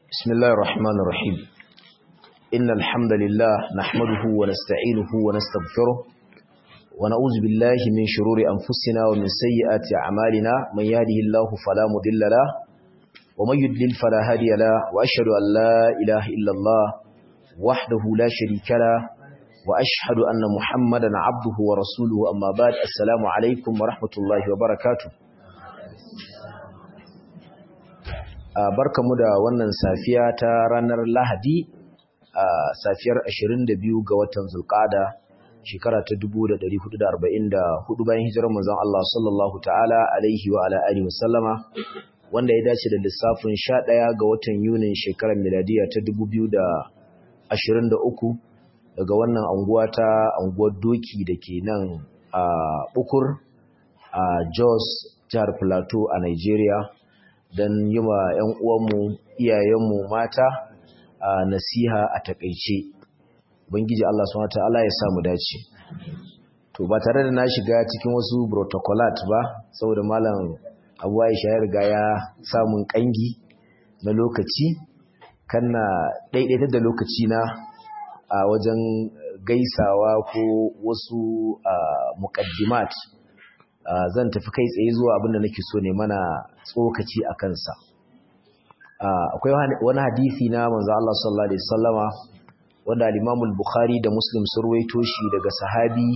بسم الله الرحمن الرحيم إن الحمد لله نحمده ونستعينه ونستغفره ونعوذ بالله من شرور أنفسنا ومن سيئات أعمالنا من يهده الله فلا مضل له ومن يضلل فلا هادي له وأشهد أن لا إله إلا الله وحده لا شريك له وأشهد أن محمدا عبده ورسوله أما بعد السلام عليكم ورحمة الله وبركاته barkamu da wannan safiya ta ranar Lahadi a safiyar 22 ga watan Zulqa'ada shekara ta 1444 bayan hijirar manzon Allah sallallahu ta'ala alaihi wa ala alihi wasallama wanda ya dace da lissafin 11 ga watan Yunin shekarar miladiya ta 2023 daga wannan anguwa ta anguwar Doki dake nan a Bukur a Jos jihar Plateau a Nigeria don yi wa 'yan uwanmu iyayenmu mata a nasiha a takaice bangiji Allah subhanahu ta'ala ya samu dace to ba tare da na shiga cikin wasu protocolat ba saboda malam Abu Aisha ya riga ya samun kangi na lokaci kana daidaitar da lokaci na a wajen gaisawa ko wasu muqaddimat zan tafi kai tsaye zuwa abinda nake so ne mana tsokaci a kansa akwai wani hadisi na manzo Allah sallallahu alaihi wasallama wanda al-Imam al-Bukhari da Muslim sun ruwaito shi daga sahabi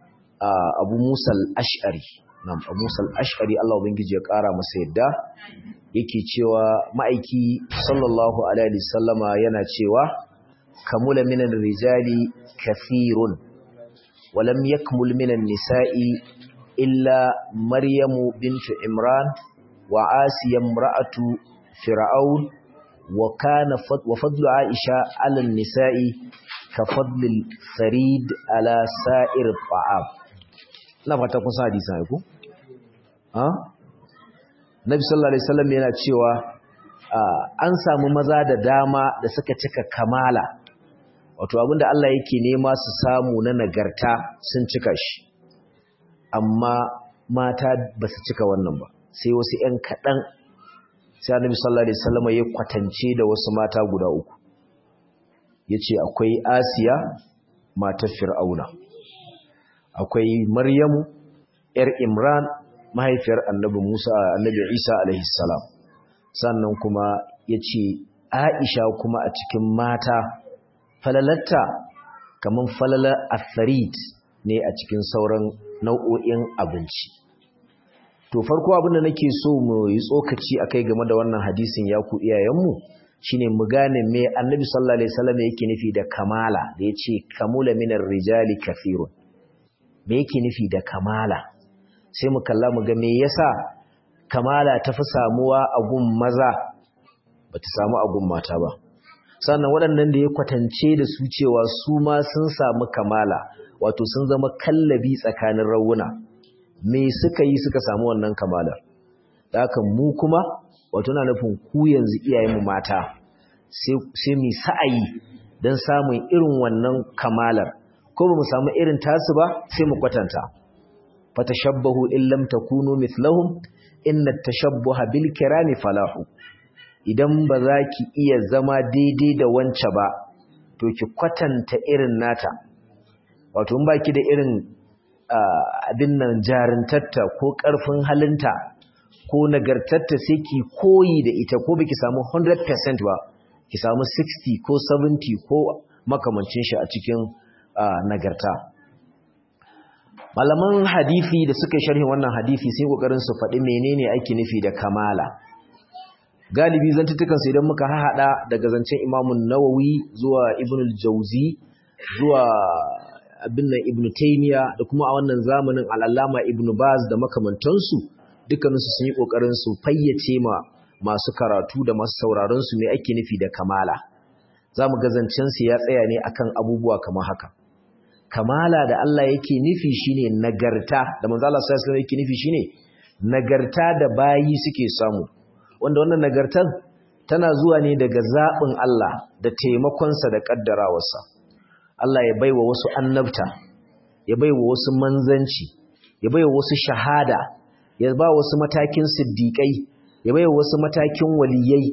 Abu Musa al-Ash'ari nam Abu Musa al-Ash'ari Allah ubangiji ya kara masa yadda yake cewa ma'aiki sallallahu alaihi wasallama yana cewa kamula minan rijali kathirun ولم يكمل من النساء إلا مريم بنت عمران وعاسية امرأة فرعون وكان وفضل عائشة على النساء كفضل الثريد على سائر الطعام لا فتكون حديثا يكون ها Nabi sallallahu alaihi wasallam yana cewa an samu maza da dama da suka cika kamala wato abinda Allah yake nema su samu na nagarta sun cika shi amma mata ba su cika wannan ba sai wasu ‘yan kaɗan sai annabi sallallahu alaihi wasallam ya kwatance da wasu mata guda uku ya ce akwai asiya matar fir'auna akwai maryamu ‘yar imran mahaifiyar annabi musa annabi isa alaihi salam sannan kuma ya ce aisha kuma a cikin mata falalatta kamar falalar atharid ne a cikin sauran nau'o'in abinci to farko abin da nake so mu yi tsokaci akai game da wannan hadisin ya ku iyayenmu shine mu gane me annabi sallallahu alaihi wasallam yake nufi da kamala da yace kamula minar rijali kafirun me yake nufi da kamala sai mu kalla mu ga me yasa kamala ta fi samuwa a gun maza bata samu a gun mata ba sannan waɗannan da ya kwatance da su cewa su ma sun samu kamala wato sun zama kallabi tsakanin rawuna me suka yi suka samu wannan kamalar da haka mu kuma wato na nufin ku yanzu iyayenmu mata sai mu sa'ayi don samun irin wannan kamalar ko ba mu samu irin tasu ba sai mu kwatanta fatashabbahu in lam takunu mithlahum inna tashabbuha bil kirami falahu idan ba za ki iya zama daidai da wance ba to ki kwatanta irin nata wato in baki da irin abin nan jarintatta ko ƙarfin halinta ko nagartatta sai ki koyi da ita ko baki samu 100% ba ki samu 60 ko 70 ko makamancin shi a cikin nagarta malaman hadisi da suka sharhi wannan hadisi sai kokarin su faɗi menene ake nufi da kamala galibi zantutukan su idan muka haɗa daga zancen imamun nawawi zuwa ibnul jauzi zuwa abin nan ibn taymiya da kuma a wannan zamanin al'allama ibn baz da makamantansu dukkaninsu sun yi kokarin su fayyace ma masu karatu da masu sauraron su me ake nufi da kamala zamu ga zancen su ya tsaya ne akan abubuwa kamar haka kamala da Allah yake nufi shine nagarta da manzo Allah sallallahu alaihi wasallam yake nufi shine nagarta da bayi suke samu wanda wannan nagartar tana zuwa ne daga zaɓin Allah da taimakonsa da ƙaddarawarsa Allah ya baiwa wasu annabta ya baiwa wasu manzanci ya baiwa wasu shahada ya ba wasu matakin siddiƙai ya baiwa wasu matakin waliyai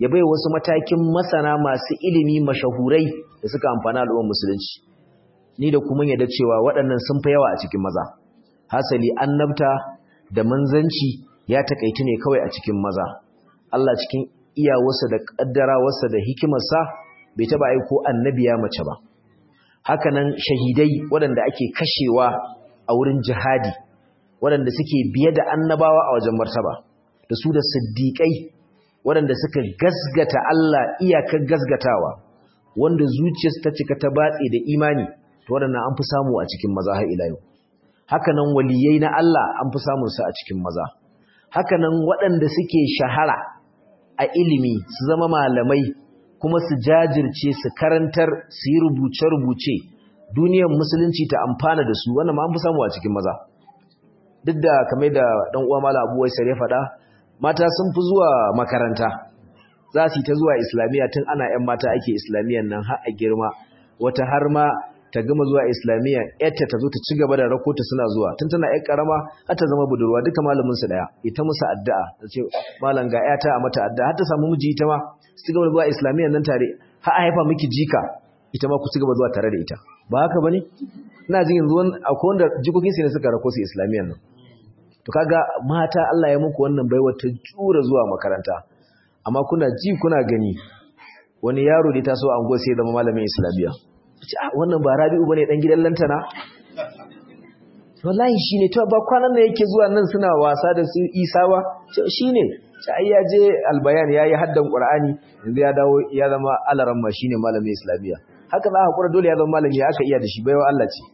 ya bai wasu matakin masana masu ilimi mashahurai da suka amfana al'ummar musulunci ni da kuma yadda cewa waɗannan sun fi yawa a cikin maza hasali annabta da manzanci ya takaitu ne kawai a cikin maza Allah cikin iyawarsa da kaddarawarsa da hikimarsa bai taba aiko annabiya mace ba hakanan shahidai waɗanda ake kashewa a wurin jihadi waɗanda suke biye da annabawa a wajen martaba da su da siddiƙai waɗanda suka gasgata Allah iyakar gasgatawa wanda zuciyarsu ta cika ta batse da imani to waɗannan an fi samu a cikin maza har ila yau hakanan waliyai na Allah an fi samun su a cikin maza hakanan waɗanda suke shahara a ilimi su zama malamai kuma su jajirce su karantar su yi rubuce-rubuce duniyar musulunci ta amfana da su wannan ma an fi samu a cikin maza duk da kamar da ɗan uwa mala abuwai sare faɗa mata sun fi zuwa makaranta za su yi ta zuwa islamiyya tun ana 'yan mata ake islamiyyan nan har a girma wata har ma ta gama zuwa islamiyya yarta ta zo ta ci gaba da rakota suna zuwa tun tana yar karama har ta zama budurwa duka malamin su daya ita musu addu'a ta ce malam ga yata a mata addu'a har ta samu miji ita ma su ci gaba da zuwa islamiyya nan tare har a haifa miki jika ita ma ku ci gaba zuwa tare da ita ba haka bane ina jin yanzu akwai wanda jikokin su ne suka rako su islamiyyan nan to kaga mata Allah ya muku wannan baiwa ta jura zuwa makaranta amma kuna ji kuna gani wani yaro da ta so an go sai zama malamin islamiyya ce ah wannan ba Rabi'u bane dan gidan lantana wallahi shine to ba kwanan nan yake zuwa nan suna wasa da su Isa ba shine sai ya je albayan yayi haddan Qur'ani yanzu ya dawo ya zama alaramma shine malamin islamiyya haka za hakura dole ya zama malami aka iya da shi baiwa Allah ce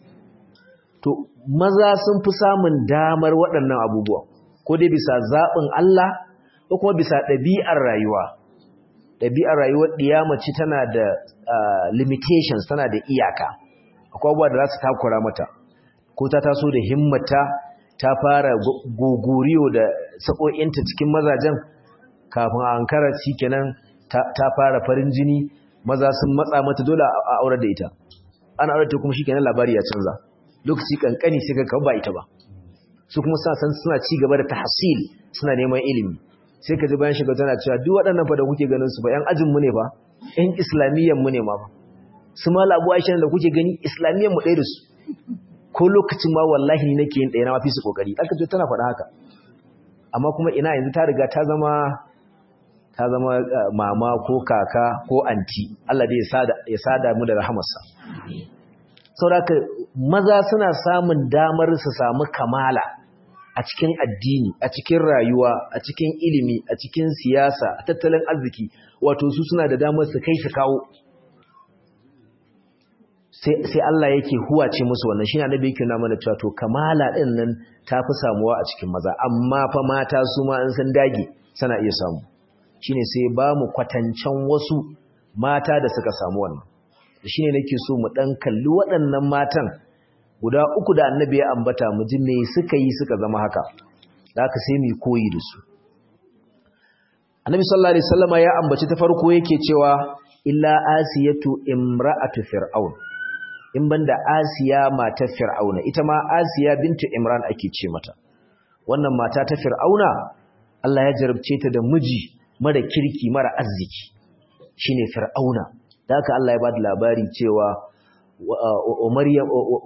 to maza sun fi samun damar waɗannan abubuwa ko dai bisa zaɓin Allah ko kuma bisa ɗabi'ar rayuwa ɗabi'ar rayuwar ɗiyamaci tana da limitations tana da iyaka akwai abubuwa da za su takura mata ko ta taso da himmata ta fara gogoriyo da saƙo'inta cikin mazajen kafin a ankara shi kenan ta fara farin jini maza sun matsa mata dole a aure da ita ana aure ta kuma shi kenan labari ya canza lokaci kankani sai ga ba ita ba su kuma suna san suna ci gaba da tahsil suna neman ilimi sai ka ji bayan shiga tana cewa duk waɗannan fa da kuke ganin su ba ƴan ajin mu ne ba ƴan islamiyyan mu ne ma ba su ma labu aisha da kuke gani islamiyyan mu ɗaya da su ko lokacin ma wallahi ni nake yin ɗaya na mafi su kokari aka ce tana faɗa haka amma kuma ina yanzu ta riga ta zama ta zama mama ko kaka ko anti Allah dai ya sada mu da rahamarsa saboda maza suna samun damar su samu kamala a cikin addini a cikin rayuwa a cikin ilimi a cikin siyasa a tattalin arziki wato su suna da damar su kai su kawo sai Allah yake huwace musu wannan shine annabi yake nuna mana cewa to kamala din nan tafi samuwa a cikin maza amma fa mata su ma an san dage sana iya samu shine sai ba mu kwatancan wasu mata da suka samu wannan shine nake so mu dan kalli waɗannan matan guda uku da annabi ya ambata mu ji me suka yi suka zama haka da haka sai mu koyi da su annabi sallallahu alaihi wasallama ya ambaci ta farko yake cewa illa asiyatu imra'atu fir'aun in banda asiya matar fir'auna ita ma asiya bintu imran ake ce mata wannan mata ta fir'auna Allah ya jarabce ta da miji mara kirki mara arziki shine fir'auna da haka Allah ya bada labari cewa wa maryam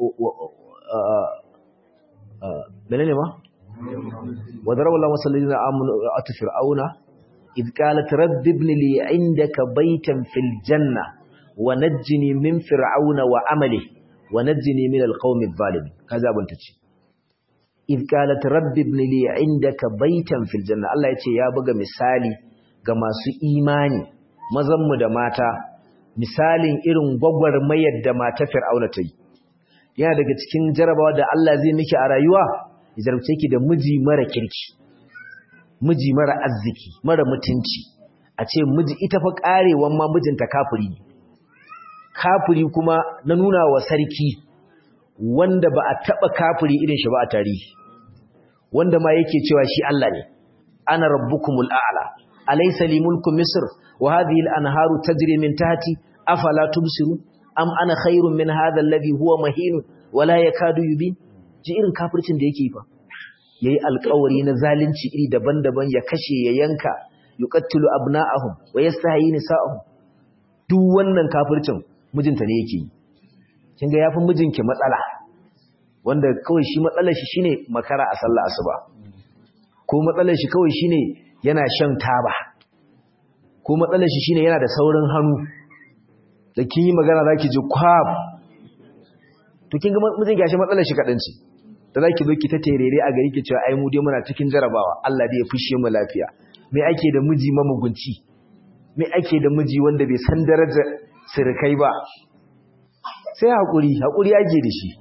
menene ma wa daraba Allah masallina amanu atu fir'auna id qalat rabbi ibn li indaka baytan fil janna wa najjini min fir'auna wa amalihi wa najjini min alqawmi adh-dhalimin kaza abun tace id qalat rabbi ibn li indaka baytan fil janna Allah yace ya buga misali ga masu imani mazan mu da mata misalin irin gwagwarmayar da mata fir'auna ta yi yana daga cikin jarabawa da Allah zai miki a rayuwa ya jarabce ki da miji mara kirki miji mara arziki mara mutunci a ce miji ita fa karewan ma mijinta kafiri ne kafiri kuma na nuna wa sarki wanda ba a taba kafiri irin shi ba a tarihi wanda ma yake cewa shi Allah ne ana rabbukumul a'la alaysa li mulku misr wa hadhihi al-anharu tajri min tahti afala tubsiru am ana khairun min hadha alladhi huwa mahin wa la yakadu yubin ji irin kafircin da yake fa yayi alƙawari na zalunci iri daban-daban ya kashe ya yanka yuqattilu abna'ahum wa yastahyi nisa'ahum duk wannan kafircin mijinta ne yake yi kin ga yafi mijinki matsala wanda kawai shi matsalar shi shine makara a sallah asuba ko matsalar shi kawai shine yana shan taba ko matsalar shi shine yana da saurin hannu da kin yi magana zaki ji kwab to kin ga mijin gashi matsalar shi kadan ce da zaki zo ki ta terere a gari ki cewa ai mu dai muna cikin jarabawa Allah dai ya fushe mu lafiya me ake da miji mamugunci me ake da miji wanda bai san darajar sirkai ba sai hakuri hakuri ake da shi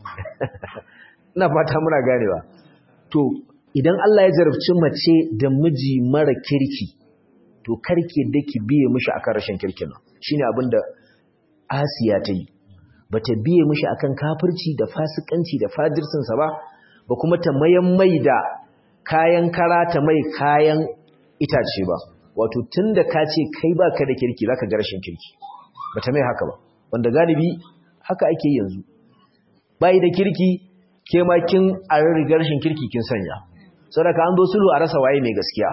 ina fata muna ganewa to idan Allah ya jarabci mace da miji mara kirki to karke da ki biye mishi akan rashin kirkin nan shine abinda Asiya ta yi bata biye mishi akan kafirci da fasikanci da fajirsin sa ba ba kuma ta mayan mai da kayan kara ta mai kayan itace ba wato tunda ka ce kai baka da kirki zaka ga rashin kirki bata mai haka ba wanda galibi haka ake yanzu bai da kirki ke ma kin a rigar rashin kirki kin sanya saboda an zo sulhu a rasa waye mai gaskiya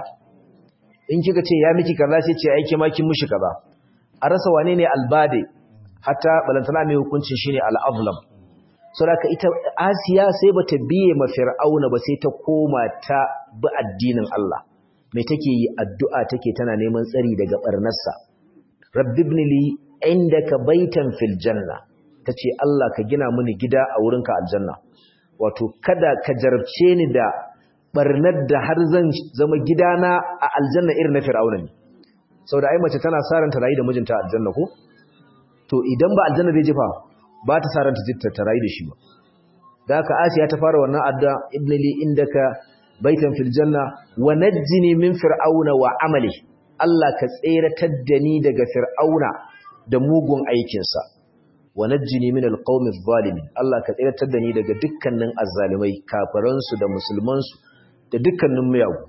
in kika ce ya miki kaza sai ce ai ke ma kin mishi kaza a rasa wane ne albade hatta balantana mai hukuncin shine al-azlam saboda ita Asiya sai bata biye ma Fir'auna ba sai ta koma ta bi addinin Allah mai take yi addu'a take tana neman tsari daga barnarsa rabbi ibn li indaka baitan fil janna tace Allah ka gina mini gida a wurinka aljanna wato kada ka jarabce ni da barnar da har zan zama gidana a aljanna irin na fir'auna ne saboda ai mace tana saranta rayu da mijinta a aljanna ko to idan ba aljanna zai jefa ba ta saranta jitta ta rayu da shi ba da haka asiya ta fara wannan adda ibn li indaka baitan fil janna wa najjini min fir'auna wa amali Allah ka tseratar da ni daga fir'auna da mugun aikinsa wa najjini min alqawmi adh-dhalimin Allah ka tsiratar da ni daga dukkanin azzalimai kafiransu da musulmansu da dukkanin miyagu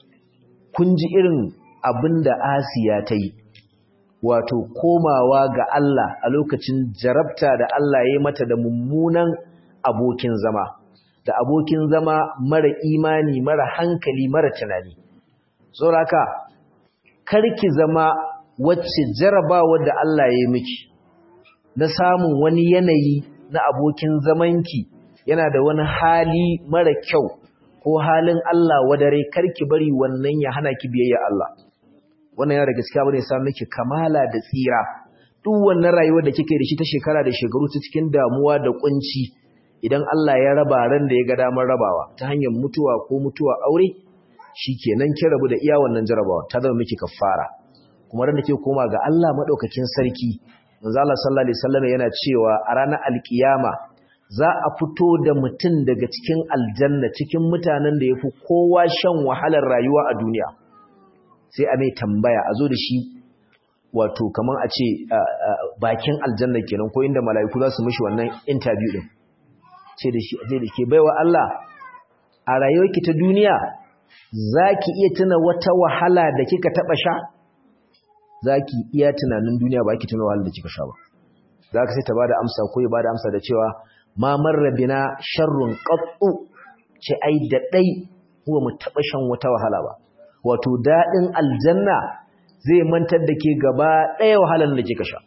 kun ji irin abinda Asiya ta yi wato komawa ga Allah a lokacin jarabta da Allah ya yi mata da mummunan abokin zama da abokin zama mara imani mara hankali mara tunani saboda karki zama wacce jarabawa da Allah ya yi miki na samun wani yanayi na abokin zamanki yana da wani hali mara kyau ko halin Allah wadare karki bari wannan ya hana ki biyayya Allah wannan yana da gaskiya bane sa miki kamala da tsira duk wannan rayuwar da kike da shi ta shekara da shekaru ta cikin damuwa da kunci idan Allah ya raba ran da ya ga damar rabawa ta hanyar mutuwa ko mutuwa aure shikenan kin rabu da iya wannan jarabawa ta zama miki kafara kuma ran da ke koma ga Allah madaukakin sarki manzo Allah sallallahu alaihi wasallam yana cewa a ranar alkiyama za a fito da mutum daga cikin aljanna cikin mutanen da yafi kowa shan wahalar rayuwa a duniya sai a mai tambaya a zo da shi wato kaman a ce bakin aljanna kenan ko inda mala'iku za su mishi wannan interview din ce da shi je da ke baiwa Allah a rayuwarki ta duniya zaki iya tuna wata wahala da kika taba sha zaki iya tunanin duniya ba ki tuna wahalar da kika sha ba zaka sai ta bada amsa ko ya bada amsa da cewa ma marra bina sharrun qattu ce ai da dai huwa mu taba shan wata wahala ba wato dadin aljanna zai mantar da ke gaba daya wahalar da kika sha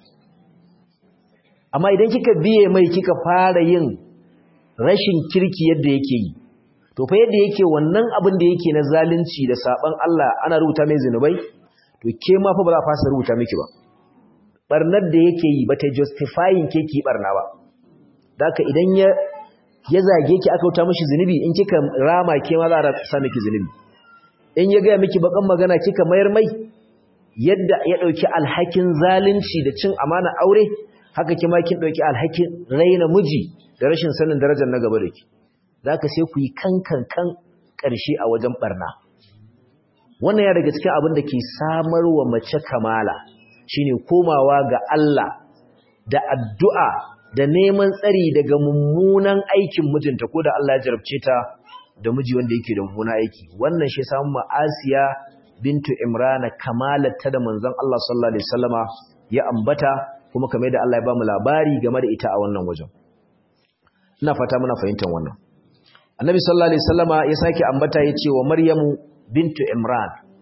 amma idan kika biye mai kika fara yin rashin kirki yadda yake yi to fa yadda yake wannan abin da yake na zalunci da saban Allah ana rubuta mai zinubai to ke ma fa ba za a fasa rubuta miki ba barnar da yake yi bata justifying ke ki barna ba daka idan ya ya zage ki aka wuta mishi zinubi in kika rama ke ma za a sa miki zinubi in ya ga miki bakan magana kika mayar mai yadda ya dauki alhakin zalunci da cin amana aure haka kima kin dauki alhakin raina miji da rashin sanin darajar na gaba da ki zaka sai ku yi kankan kan karshe a wajen barna wannan ya daga cikin abin da ke samarwa mace kamala shine komawa ga Allah da addu'a da neman tsari daga mummunan aikin mijinta ko da Allah ya jarabce ta da miji wanda yake da mummunan aiki wannan shi samu ma'asiya bintu imrana kamalata da manzon Allah sallallahu alaihi wasallama ya ambata kuma kamar da Allah ya bamu labari game da ita a wannan wajen ina fata muna fahimtar wannan annabi sallallahu alaihi wasallama ya sake ambata yace wa maryamu bintu imran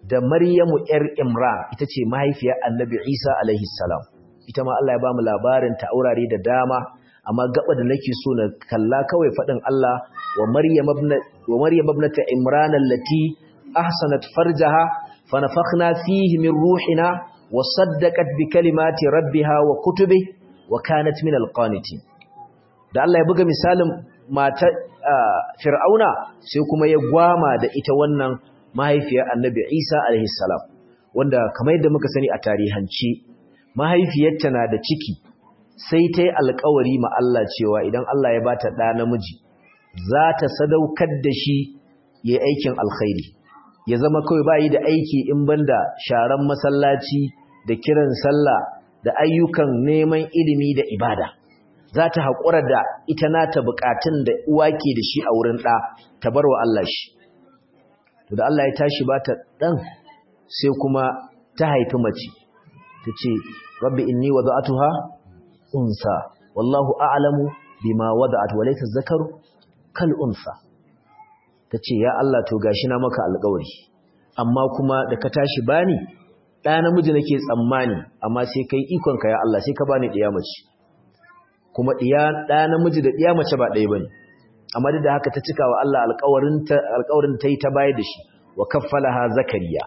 da Maryamu ‘yar Imran ita ce mahaifiyar annabi Isa alaihi salam ita ma Allah ya ba mu labarin ta aurare da dama amma gaba da nake so na kalla kawai faɗin Allah wa Maryam wa Maryam ibnata Imran allati ahsanat farjaha fa nafakhna fihi min ruhina wa saddaqat bi kalimati rabbiha wa kutubi wa kanat min alqanitin da Allah ya buga misalin mata Fir'auna sai kuma ya gwama da ita wannan mahaifiyar Annabi Isa alaihi salam wanda kamar yadda muka sani a tarihance mahaifiyarta na da ciki sai ta yi alkawari ma Allah cewa idan Allah ya bata ɗa namiji za ta sadaukar da shi ya aikin alkhairi ya zama kawai ba yi da aiki in banda sharan masallaci da kiran sallah da ayyukan neman ilimi da ibada za ta haƙura da ita nata buƙatun da uwa ke da shi a wurin ɗa ta bar wa Allah shi to da Allah ya tashi ba ta ɗan sai kuma ta haifi mace ta ce rabbi inni wada'atuha unsa wallahu a'lamu bima wada'at wa laysa zakaru kal unsa tace ya Allah to gashi na maka alƙawari amma kuma da ka tashi bani ɗa namiji nake tsammani amma sai kai ikon ka ya Allah sai ka bani ɗiya mace kuma ɗiya ɗa namiji da ɗiya mace ba ɗaya bane amma duk da haka ta cika wa Allah alƙawarin ta alƙawarin ta yi ta bayar da shi wa kaffalaha zakariya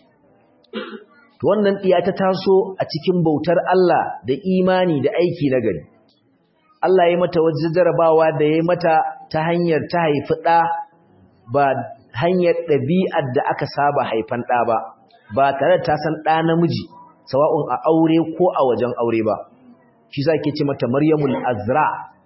to wannan ɗiya ta taso a cikin bautar Allah da imani da aiki na gari Allah ya mata wajen jarabawa da ya mata ta hanyar ta haifi ɗa ba hanyar ɗabi'ar da aka saba haifan ɗa ba ba tare da ta san ɗa namiji sawa'un a aure ko a wajen aure ba shi za ke ce mata maryamul azra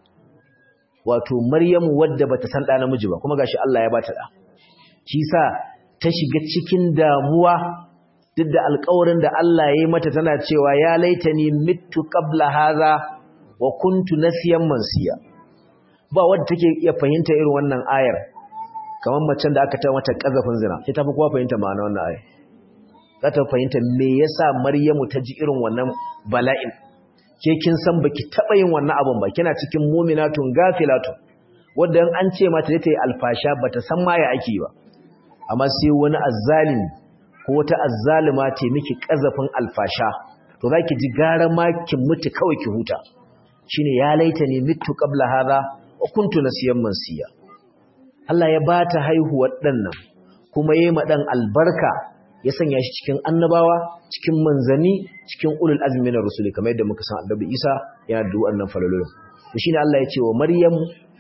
wato maryamu wadda bata san ɗa namiji ba kuma gashi Allah ya bata ɗa shi sa ta shiga cikin damuwa duk da alƙawarin da Allah ya yi mata tana cewa ya laitani mittu qabla hadha wa kuntu nasiyan mansiya ba wanda take iya fahimta irin wannan ayar kamar macen da aka ta mata kazafin zina sai ta fi kowa fahimta ma'ana wannan ayar za ta fahimta me yasa Maryamu ta ji irin wannan bala'in ke kin san baki taba yin wannan abun ba kina cikin mu'minatun gafilatun wanda an ce mata ta yi alfasha bata san ma ya ake ba amma sai wani azzalimi ko wata azzalima ce miki kazafin alfasha to zaki ji gara ma ki mutu kawai ki huta shine ya laita ni mitu qabla hadha wa kuntu nasiyan mansiya Allah ya bata haihuwar dan nan kuma yayi ma dan albarka ya sanya shi cikin annabawa cikin manzani cikin ulul azmi na rusuli kamar yadda muka san annabi Isa yana da wannan falalolin to shine Allah ya ce wa Maryam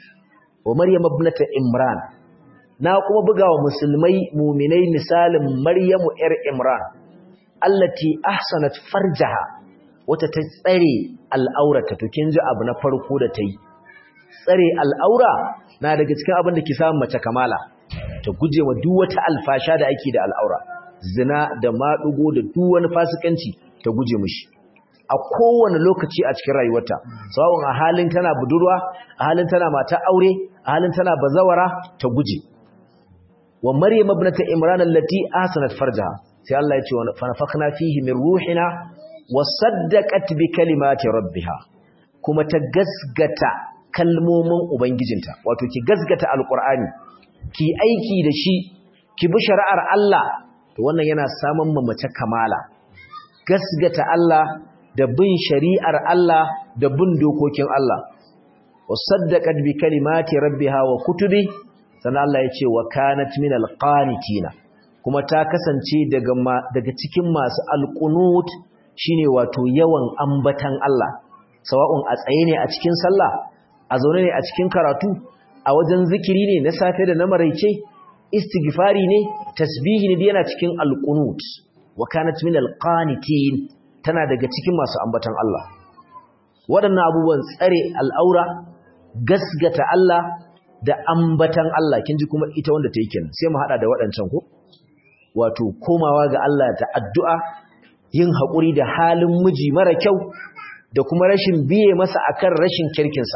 wa Maryam ibnata Imran na kuma buga wa musulmai muminai misalin Maryamu ‘yar Imran, allati ahsanat farjaha wata ta tsare al'aurata, to kin ji abu na farko da ta yi. Tsare al'aura na daga cikin abin da ke samun mace kamala, ta guje wa duk wata alfasha da ake da al'aura, zina da maɗugo da duk wani fasikanci ta guje mushi. A kowane lokaci a cikin rayuwarta, sawon a halin tana budurwa, a halin tana mata aure, a halin tana bazawara ta guje. wa maryam ibnata imran allati ahsanat farjaha sai Allah ya ce wa nafakhna fihi min ruhina wa saddaqat bi kalimati rabbiha kuma ta gasgata kalmomin ubangijinta wato ki gasgata alqur'ani ki aiki da shi ki bi shari'ar Allah to wannan yana samun mace kamala gasgata Allah da bin shari'ar Allah da bin dokokin Allah wa saddaqat bi kalimati rabbiha wa kutubi sannan Allah ya ce wa kanat min alqanitina kuma ta kasance daga daga cikin masu alqunut shine wato yawan ambatan Allah sawa'un a tsaye ne a cikin sallah a zaune ne a cikin karatu a wajen zikiri ne na safe da na maraice istighfari ne tasbihi ne yana cikin alqunut wa kanat min alqanitin tana daga cikin masu ambatan Allah waɗannan abubuwan tsare al'aura gasgata Allah da ambatan Allah kin ji kuma ita wanda ta yi kenan sai mu hada da waɗancan ko wato komawa ga Allah ta addu'a yin haƙuri da halin miji mara kyau da kuma rashin biye masa akan rashin kirkinsa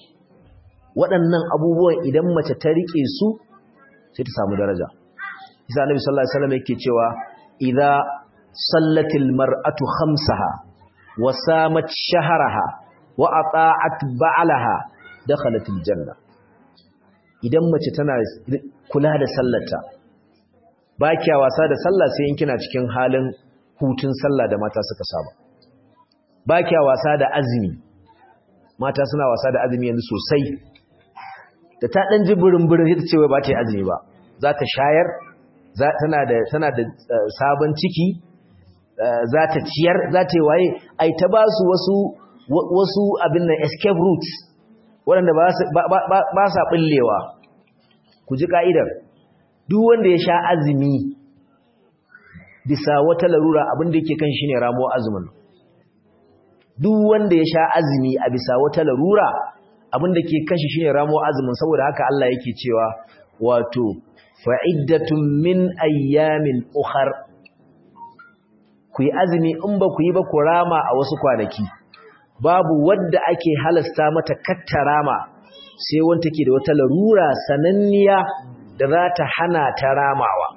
waɗannan abubuwan idan mace ta rike su sai ta samu daraja isa annabi sallallahu alaihi wasallam yake cewa idza sallatil mar'atu khamsaha wa samat shahraha wa ata'at ba'laha dakhalatil janna idan mace tana kula da sallarta ba kya wasa da sallah sai in kina cikin halin hutun sallah da mata suka saba ba kya wasa da azumi mata suna wasa da azumi yanzu sosai da ta dan ji burin-burin sai ta ce wai ba ta yi azumi ba za ta shayar tana da tana da sabon ciki za ta ciyar za ta yi waye ai ta ba su wasu wasu abin nan escape routes waɗanda ba sa ɓullewa ku ji ka'idar duk wanda ya sha azumi bisa wata larura abin da yake kan shi ne ramo azumin duk wanda ya sha azumi a bisa wata larura abin da ke kan shi shine ramo azumin saboda haka Allah yake cewa wato fa'iddatun min ayyamin ukhar ku yi azumi in ba ku yi ba ku rama a wasu kwanaki babu wadda ake halasta mata kattarama sai wanda ke da wata larura sananniya da za ta hana ta ramawa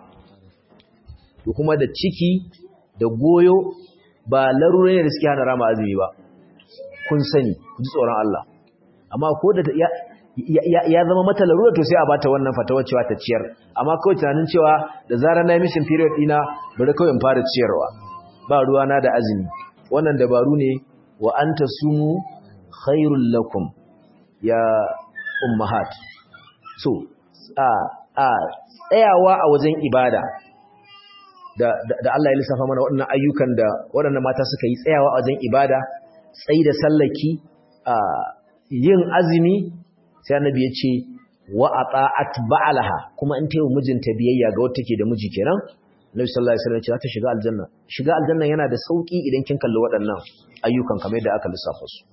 da kuma da ciki da goyo ba larura ne da suke hana rama azumi ba kun sani ku ji tsoron Allah amma ko da ya zama mata larura to sai a bata wannan fatawar cewa ta ciyar amma kawai tunanin cewa da zarar na mission period dina bari kawai in fara ciyarwa ba ruwa na da azumi wannan dabaru ne wa anta sumu khairul lakum ya ummahat so a a tsayawa a wajen ibada da da Allah ya lissafa mana waɗannan ayyukan da waɗannan mata suka yi tsayawa a wajen ibada tsayi da sallaki a yin azumi sai annabi ya ce wa ata'at ba'alaha kuma in tayi mijinta biyayya ga wata take da miji kenan Nabi sallallahu alaihi wasallam ya ce ta shiga aljanna shiga aljanna yana da sauki idan kin kalli waɗannan ayyukan kamar yadda aka lissafa su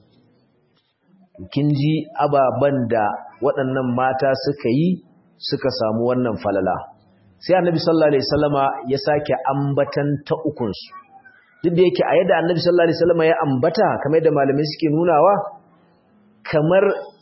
kin ji ababan da waɗannan mata suka yi suka samu wannan falala sai annabi sallallahu alaihi wasallama ya sake ambatan ta ukun su duk da yake a yadda annabi sallallahu alaihi wasallama ya ambata kamar yadda malamai suke nunawa kamar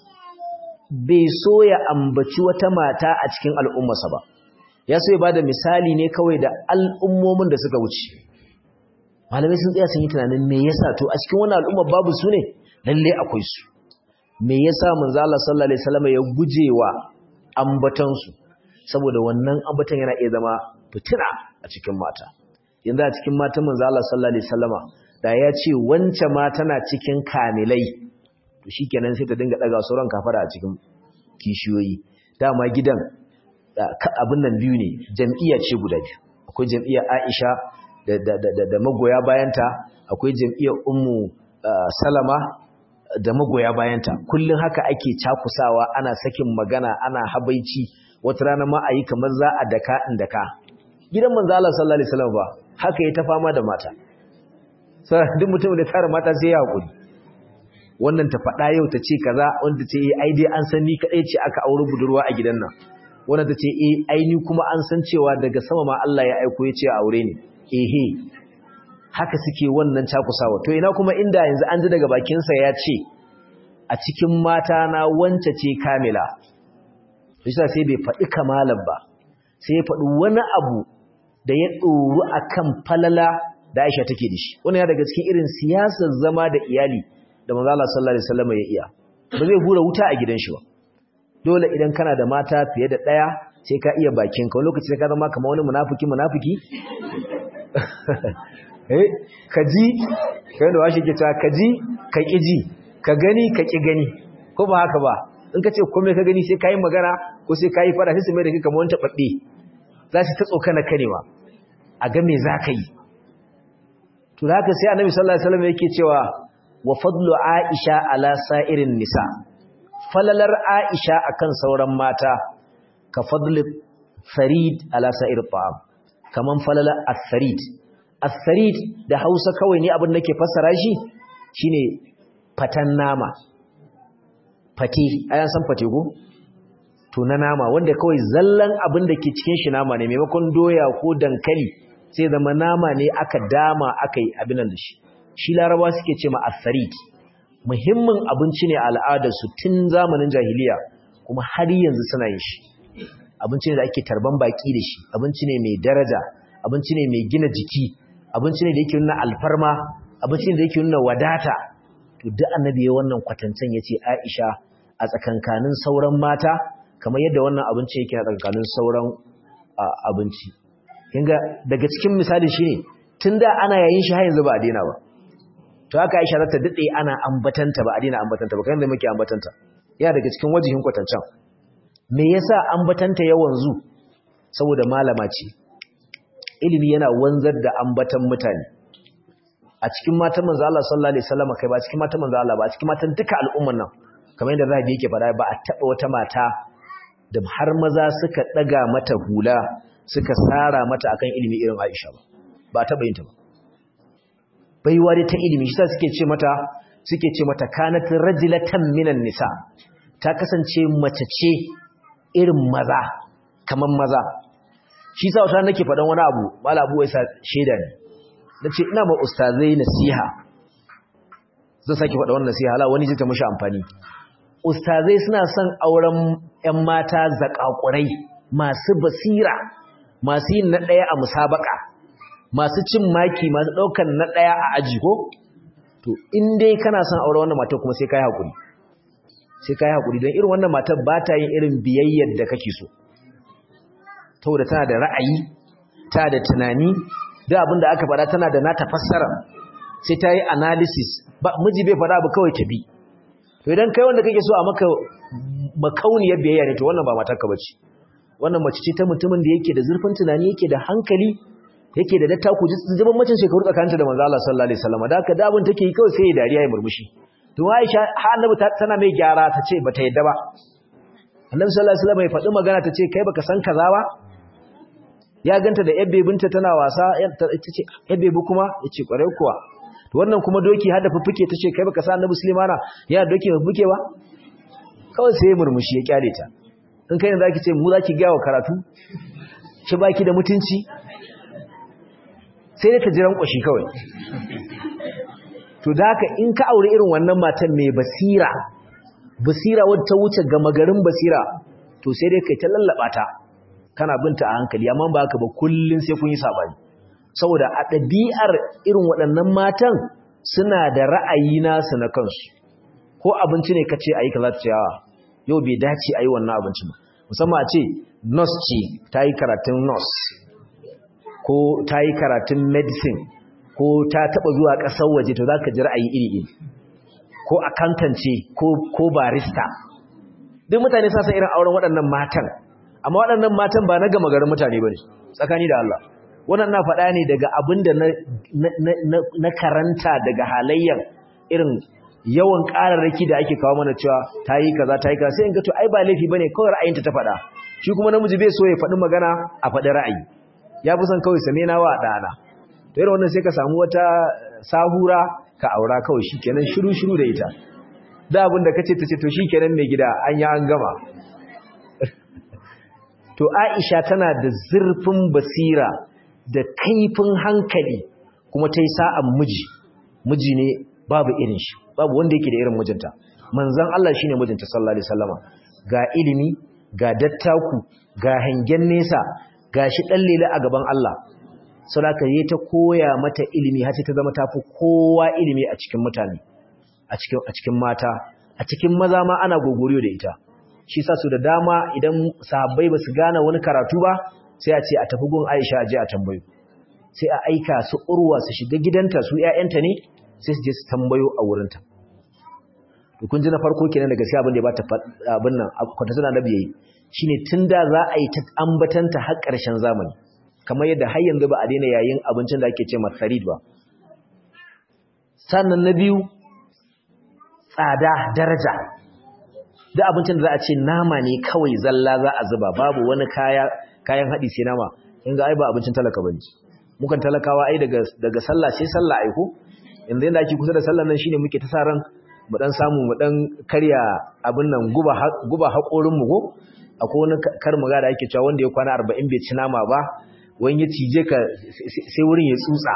bai so ya ambaci wata mata a cikin al'ummarsa ba ya so ya bada misali ne kawai da al'ummomin da suka wuce malamai sun tsaya sun yi tunanin me yasa to a cikin wannan al'ummar babu su ne lalle akwai su me yasa manzo Allah sallallahu alaihi wasallam ya gujewa ambatan su saboda wannan ambatan yana iya zama fitina a cikin mata yanzu a cikin matan manzo Allah sallallahu alaihi wasallama da ya ce wance ma tana cikin kamilai to shikenan sai ta dinga daga sauran kafara a cikin kishiyoyi dama gidan abin nan biyu ne jam'iyya ce guda biyu akwai jam'iyyar Aisha da da da da magoya bayanta akwai jam'iyyar Ummu Salama da magoya bayanta kullun haka ake cakusawa ana sakin magana ana habaici wata rana ma ayi kamar za a daka in daka gidan manzo Allah sallallahu alaihi wasallam ba haka ya ta fama da mata sai duk mutum da tare mata sai ya hakuri wannan ta faɗa yau ta ce kaza wanda ta ce ai dai an san ni kadai ce aka aure budurwa a gidan nan wannan ta ce eh ai ni kuma an san cewa daga sama ma Allah ya aiko ya ce aure ni ehe haka suke wannan cakusawa to ina kuma inda yanzu an ji daga bakin sa ya ce a cikin mata na wance ce kamila shi sai bai faɗi kamalan ba sai ya faɗi wani abu da ya ɗoru akan falala da Aisha take da shi wannan ya daga cikin irin siyasar zama da iyali da manzo Allah sallallahu alaihi wasallam ya iya ba zai hura wuta a gidan shi ba dole idan kana da mata fiye da daya sai ka iya bakin ka wani lokaci sai ka zama kamar wani munafiki munafiki eh kaji kai da washi ke ta kaji ka kiji ka gani ka ki gani ko ba haka ba in ka ce komai ka gani sai kai magana ko sai kai fara sai su mai da kai kamar wani tababbe za su ta tsokana kanewa a ga me za ka yi to haka sai annabi sallallahu alaihi wasallam yake cewa wa fadlu Aisha ala sa'irin nisa falalar Aisha akan sauran mata ka fadli farid ala sa'ir ta'am kaman falala as-sarid as-sarid da Hausa kawai ne abin nake fassara shi shine fatan nama fate ayan san fate go to na nama wanda kawai zallan abin da ke cikin shi nama ne maimakon doya ko dankali sai zama nama ne aka dama aka yi abin da shi shi laraba suke ce ma asarid muhimmin abinci ne al'adarsu tun zamanin jahiliya kuma har yanzu suna yin shi abinci ne da ake tarban baki da shi abinci ne mai daraja abinci ne mai gina jiki abinci ne da yake nuna alfarma abinci ne da yake nuna wadata to duk annabi ya wannan kwatancen yace Aisha a tsakankanin sauran mata kamar yadda wannan abinci yake a tsakankanin sauran abinci kinga daga cikin misali shine tunda ana yayin shi har yanzu ba a daina ba to haka Aisha za ta dade ana ambatanta ba a daina ambatanta ba kan da muke ambatanta yana daga cikin wajihin kwatancan me yasa ambatanta yawan zu saboda malama ce ilimi yana wanzar da ambatan mutane a cikin matan manzo Allah sallallahu alaihi wasallam kai ba cikin matan manzo Allah ba a cikin matan duka al'umman nan kamar yadda zahabi yake faɗa ba a taba wata mata da har maza suka daga mata hula suka sara mata akan ilimi irin Aisha ba ba taba yin ta ba baiwa dai ta ilimi shi suke ce mata suke ce mata kanat rajulatan minan nisa ta kasance mace ce irin maza kaman maza shi sa wata nake faɗan wani abu mala abu wai sa sheda ne nace ina ma ustazai nasiha zan saki faɗa wannan nasiha hala wani zai ta mishi amfani ustazai suna son auren ƴan mata zakakurai masu basira masu yin na ɗaya a musabaka masu cin maki masu ɗaukan na ɗaya a aji ko to in dai kana son aure wannan matar kuma sai kai hakuri sai kai hakuri don irin wannan matar ba ta yin irin biyayyar da kake so saboda tana da ra'ayi ta da tunani da abin da aka faɗa tana da nata fassara sai ta yi analysis ba miji bai faɗa abu kawai ta bi to idan kai wanda kake so a maka makauniyar biyayya ne to wannan ba matarka bace wannan mace ce ta mutumin da yake da zurfin tunani yake da hankali yake da dattaku zaman macin shekaru tsakaninta da manzo Allah sallallahu alaihi wasallam da haka da abin take yi kawai sai ya dariya ya murmushi to Aisha har Annabi tana mai gyara ta ce bata yadda ba Annabi sallallahu alaihi wasallam ya faɗi magana ta ce kai baka san kaza ba ya ganta da yabbe binta tana wasa ta ce yabbe bu kuma yace kwarai kuwa to wannan kuma doki har da fuffuke ta ce kai baka san Annabi Sulaimana ya doki fuffuke ba kawai sai ya murmushi ya kyale ta in kai ne zaki ce mu zaki ga wa karatu ki baki da mutunci sai dai ta jiran kwashi kawai to da haka in ka aure irin wannan matan mai basira basira wadda ta wuce gama garin basira to sai dai kai ta lallaba ta kana binta a hankali amma ba haka ba kullun sai kun yi sabani saboda a ɗabi'ar irin waɗannan matan suna da ra'ayi nasu na kansu ko abinci ne kace ayi kaza ta ce yawa yau bai dace ayi wannan abinci ba musamman a ce nurse ce ta yi karatun nurse ko ta yi karatun medicine ko ta taba zuwa ƙasar waje to za ka ji ra'ayi iri-iri ko akantance ko barista duk mutane sa san irin auren waɗannan matan amma waɗannan matan ba na gama garin mutane ba ne tsakani da Allah wannan na faɗa ne daga abin da na karanta daga halayyar irin yawan ƙararraki da ake kawo mana cewa ta yi kaza ta yi kaza sai in ga to ai ba laifi ba ne kawai ra'ayinta ta faɗa shi kuma namiji bai so ya faɗi magana a faɗi ra'ayi ya fi son kawai same na wa ɗana to irin wannan sai ka samu wata sahura ka aura kawai shi kenan shiru-shiru da ita da abin da kace ta ce to shi kenan mai gida an yi an gama to aisha tana da zurfin basira da kaifin hankali kuma ta yi sa'an miji miji ne babu irin shi babu wanda yake da irin mijinta manzan Allah shi ne mijinta sallallahu alaihi wasallama ga ilimi ga dattaku ga hangen nesa ga shi ɗan lele a gaban Allah saboda yi ta koya mata ilimi har ta zama tafi kowa ilimi a cikin mutane a cikin a cikin mata a cikin maza ma ana gogoriyo da ita shi sa su da dama idan sahabbai ba su gane wani karatu ba sai a ce a tafi gun Aisha a je a tambayo sai a aika su urwa su shiga gidanta su ƴaƴanta ne sai su je su tambayo a wurinta to kun ji na farko kenan da gaskiya abin da ya bata abin nan kwata suna nabi yayi shine tunda za a yi ta ambatanta har ƙarshen zamani kamar yadda har yanzu ba a daina yayin abincin da ake ce masarid ba sannan na biyu tsada daraja da abincin da za a ce nama ne kawai zalla za a zuba babu wani kaya kayan haɗi sai nama in ga ai ba abincin talaka bane mukan talakawa ai daga daga sallah sai sallah ai ko yanzu yanda ake kusa da sallah nan shine muke ta sa ran mu dan samu mu dan karya abin nan guba guba hakorin mu ko akwai wani kar mu ga da ake cewa wanda ya kwana 40 bai ci nama ba wani ya cije ka sai wurin ya tsutsa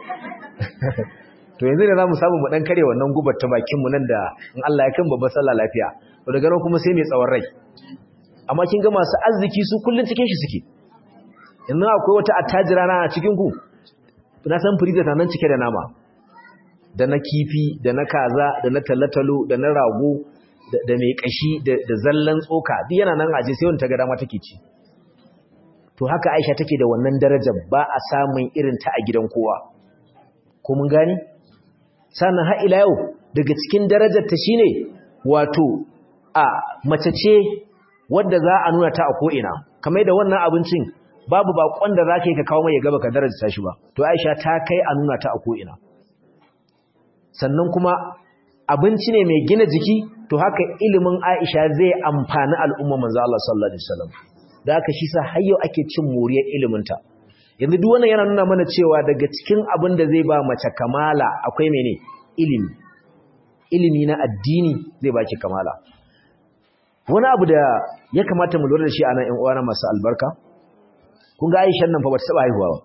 to yanzu da zamu samu mu dan kare wannan gubar ta bakin mu nan da in Allah ya kan babbar sallah lafiya to daga nan kuma sai mai tsawon rai amma kin ga masu arziki su kullun cikin shi suke yanzu akwai wata attajira na cikin ku na san freezer ta nan cike da nama da na kifi da na kaza da na talatalo da na rago da mai kashi da zallan tsoka duk yana nan aje sai wanda ta ga dama take ci to haka Aisha take da wannan darajar ba a samun irin ta a gidan kowa ko mun gani sannan har ila yau daga cikin darajar ta shine wato a mace ce wadda za a nuna ta a ko ina kamar da wannan abincin babu bakon da zaka yi ka kawo mai ya gaba ka daraja ta shi ba to Aisha ta kai a nuna ta a ko ina sannan kuma abinci ne mai gina jiki to haka ilimin Aisha zai amfani al'umma manzo Allah sallallahu alaihi wasallam da haka shi sa har yau ake cin moriyar ilimin ta yanzu duk wannan yana nuna mana cewa daga cikin abin da zai ba mace kamala akwai mene ilimi ilimi na addini zai baki kamala wani abu da ya kamata mu lura da shi a nan ƴan uwana masu albarka kun ga Aisha nan fa ba ta taba haihuwa ba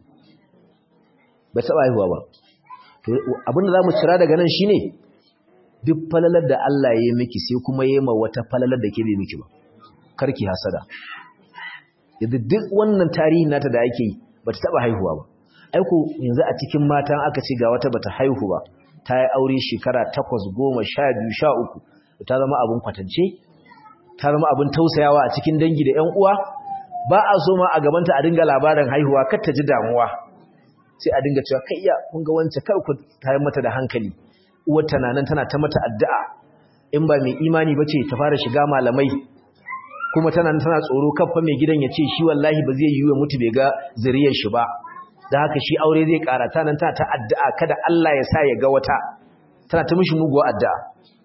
ba ta taba haihuwa ba to abin da zamu cira daga nan shine duk falalar da Allah ya yi miki sai kuma ya yi ma wata falalar da ke bai miki ba karki hasada yadda duk wannan tarihin nata da ake yi ba ta taɓa haihuwa ba aiko yanzu a cikin matan aka ce ga wata bata haihu ba ta yi aure shekara takwas goma sha biyu sha uku ta zama abin kwatance ta zama abin tausayawa a cikin dangi da 'yan uwa ba a so ma a gabanta a dinga labarin haihuwa kar ta ji damuwa sai a dinga cewa kai iya kun ga wance kar ku tayar mata da hankali uwar tana nan tana ta mata addu'a in ba mai imani bace ta fara shiga malamai kuma tana tana tsoro kafa mai gidan ya ce shi wallahi ba zai yi wa mutu bai ga zuriyar shi ba da haka shi aure zai ƙara ta nan tana ta addu'a kada Allah ya sa ya ga wata tana ta mishi muguwa addu'a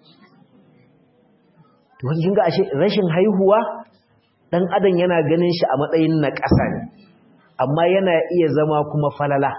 to kin ga ashe rashin haihuwa dan adam yana ganin shi a matsayin na ƙasa ne amma yana iya zama kuma falala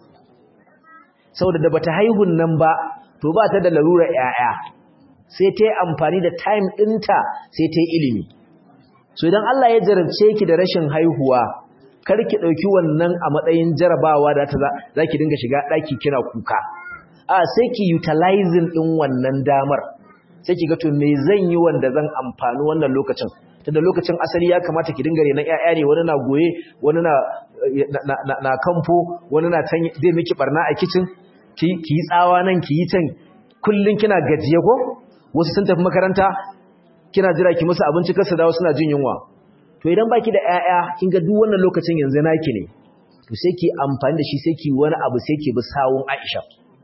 saboda da bata haihun nan ba to ba ta da larurar ‘ya'ya sai ta yi amfani da time ɗinta sai ta yi ilimi so idan Allah ya jarabce ki da rashin haihuwa kar ki ɗauki wannan a matsayin jarabawa da ta za ki dinga shiga ɗaki kina kuka a sai ki utilizing ɗin wannan damar sai ki ga to me zan yi wanda zan amfani wannan lokacin tunda lokacin asali ya kamata ki dinga renon ƴaƴa ne wani na goye wani na na kamfo wani na zai miki barna a kicin ki yi tsawa nan ki yi can kullun kina gajiye ko wasu sun tafi makaranta kina jira ki musu abinci kar su dawo suna jin yunwa to idan baki da ƴaƴa kin ga duk wannan lokacin yanzu naki ne to sai ki amfani da shi sai ki wani abu sai ki bi sawun Aisha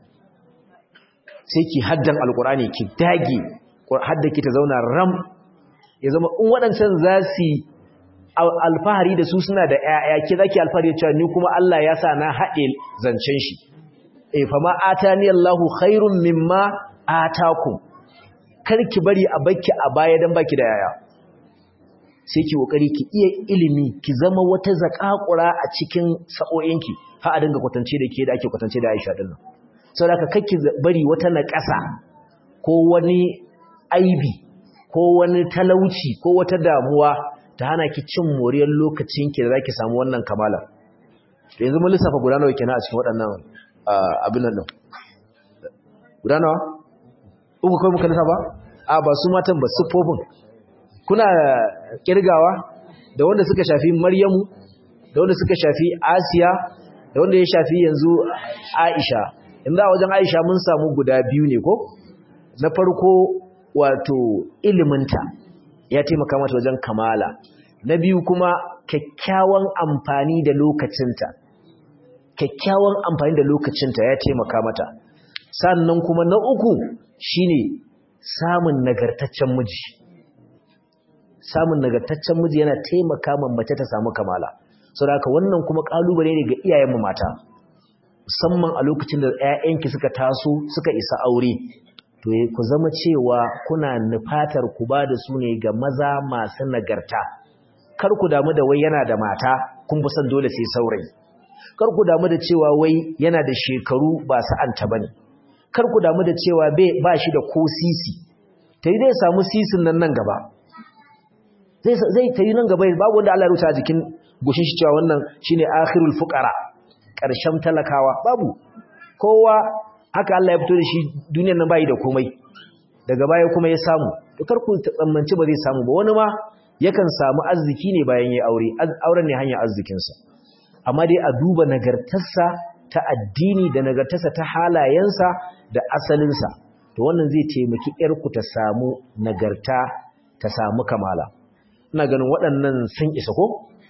sai ki haddan alqurani ki dage hadda ki ta zauna ram ya zama in waɗancan za su alfahari da su suna da ƴaƴa ki zaki alfahari da cewa ni kuma Allah ya sa na haɗe zancen shi eh fa ma atani Allahu khairum mimma atakum ki bari a bakki a baya dan baki da yaya sai ki kokari ki iya ilimi ki zama wata zakakura a cikin sa'o'inki har a dinga kwatance da ke da ake kwatance da Aisha din nan saboda kakki bari wata naƙasa ko wani aibi ko wani talauci ko wata damuwa ta hana ki cin moriyar lokacin ki da zaki samu wannan kamala to yanzu mun lissafa guda nawa kenan a cikin waɗannan abin nan guda nawa uku kai muka lissafa a ba su matan ba siffofin kuna kirgawa da wanda suka shafi Maryamu da wanda suka shafi Asiya da wanda ya shafi yanzu Aisha inda wajen Aisha mun samu guda biyu ne ko na farko wato iliminta ya taimaka mata wajen kamala na biyu kuma kyakkyawan amfani da lokacinta kyakkyawan amfani da lokacinta ya taimaka mata sannan kuma na uku shine samun nagartaccen miji samun nagartaccen miji yana taimaka ma mace ta samu kamala saboda haka wannan kuma kalubale ne ga iyayenmu mata musamman a lokacin da 'ya'yanki suka taso suka isa aure to ku zama cewa kuna nufatar ku ba da su ne ga maza masu nagarta kar ku damu da wai yana da mata kun fi son dole sai saurayi kar ku damu da cewa wai yana da shekaru ba sa'anta bane kar ku damu da cewa ba shi da ko sisi tayi zai samu sisin nan nan gaba zai zai tayi nan gaba babu wanda Allah ya rubuta jikin gushin shi cewa wannan shine akhirul fuqara karshen talakawa babu kowa haka Allah ya fito da shi duniyar nan bai da komai daga baya kuma ya samu to kar ku tsammanci ba zai samu ba wani ma yakan samu arziki ne bayan yayi aure auren ne hanyar arzikin sa amma dai a duba nagartarsa ta addini da nagartarsa ta halayensa da asalin sa to wannan zai taimaki yar ku ta samu nagarta ta samu kamala ina ganin waɗannan sun isa ko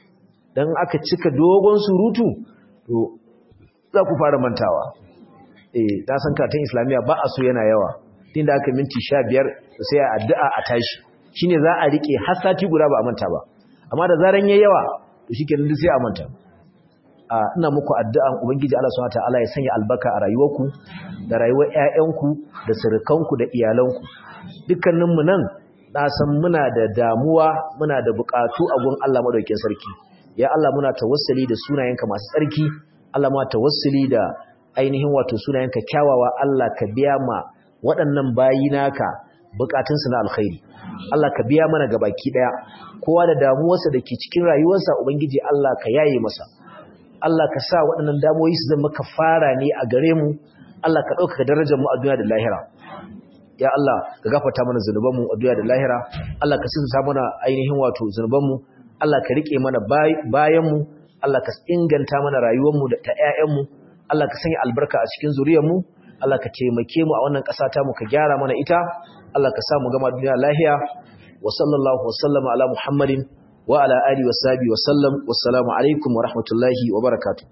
dan aka cika dogon surutu to za ku fara mantawa eh ta san karatun islamiya ba a so yana yawa din da aka minti 15 sai a addu'a a tashi shine za a rike har sati guda ba a manta ba amma da zaran yayi yawa to shikenan duk sai a manta ina muku addu'an ubangiji Allah subhanahu wataala ya sanya albarka a rayuwarku da rayuwar ƴaƴanku da surukanku da iyalanku dukkaninmu nan na san muna da damuwa muna da buƙatu a gun Allah madaukakin sarki ya Allah muna tawassuli da sunayenka masu tsarki Allah ma tawassuli da ainihin wato sunayenka kyawawa Allah ka biya ma waɗannan bayi naka bukatunsu na alkhairi Allah ka biya mana gabaki daya kowa da damuwarsa da ke cikin rayuwarsa ubangiji Allah ka yaye masa Allah ka sa waɗannan damuwoyi su zama kafara ne a gare mu Allah ka ɗaukaka darajar mu a duniya da lahira ya Allah ka gafarta mana zunubanmu a duniya da lahira Allah ka sinsa mana ainihin wato zunubanmu Allah ka rike mana bayanmu Allah ka inganta mana rayuwarmu da ta ƴaƴanmu Allah ka sanya albarka a cikin zuriyarmu Allah ka taimake mu a wannan ƙasa ta mu ka gyara mana ita Allah ka sa mu gama duniya lahiya wa sallallahu wa sallama ala Muhammadin wa ala alihi wa sahbihi wa sallam wassalamu alaikum wa rahmatullahi wa barakatuh